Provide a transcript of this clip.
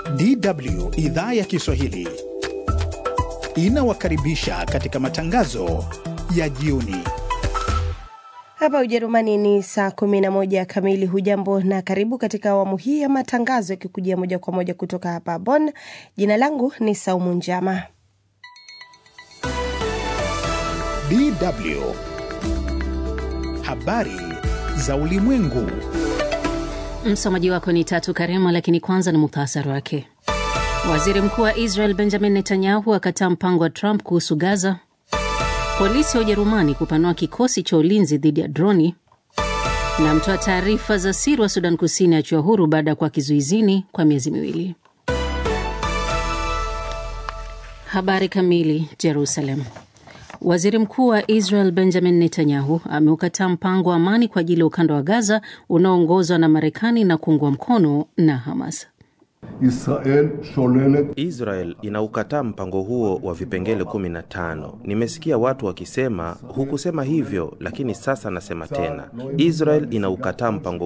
DW idhaa ya Kiswahili inawakaribisha katika matangazo ya jioni. Hapa Ujerumani ni saa 11 kamili. Hujambo na karibu katika awamu hii ya matangazo yakikujia moja kwa moja kutoka hapa Bonn. Jina langu ni Saumu Njama. DW habari za ulimwengu. Msomaji wako ni Tatu Karema, lakini kwanza ni muhtasari wake. Waziri mkuu wa Israel Benjamin Netanyahu akataa mpango wa Trump kuhusu Gaza. Polisi wa Ujerumani kupanua kikosi cha ulinzi dhidi ya droni, na mtoa taarifa za siri wa Sudan Kusini achiwa huru baada ya kuwa kizuizini kwa miezi miwili. Habari kamili. Jerusalem. Waziri mkuu wa Israel Benjamin Netanyahu ameukataa mpango wa amani kwa ajili ya ukanda wa Gaza unaoongozwa na Marekani na kuungwa mkono na Hamas. Israel sholelet Israel inaukataa mpango huo wa vipengele 15. Nimesikia watu wakisema hukusema hivyo, lakini sasa nasema tena, Israel inaukataa mpango